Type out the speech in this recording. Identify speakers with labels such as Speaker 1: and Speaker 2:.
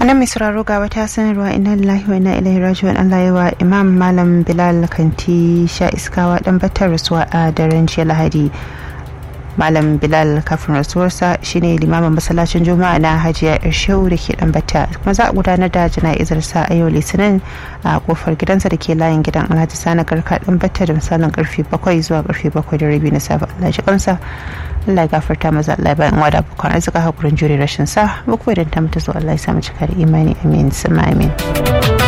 Speaker 1: nan mai sauraro ga wata sanarwa inna lillahi wa inna ilaihi raji'un Allah ya wa Imam Malam Bilal Kanti sha iskawa dan batar rasuwa a daren jiya Lahadi. Malam Bilal kafin rasuwarsa shine limamin masallacin Juma'a na Hajiya Irshehu da ke dan bata kuma za a gudanar da jana'izar sa a yau Litinin a kofar gidansa da ke layin gidan Alhaji Sani Garka dan bata da misalin karfe 7 zuwa karfe 7 da rabi na safe Allah shi kansa Allah ya gafarta maza Allah bayan wada bukwan arzika hakurin jure rashin sa buku idan ta mutu zo Allah ya samu cika da imani amin sama amin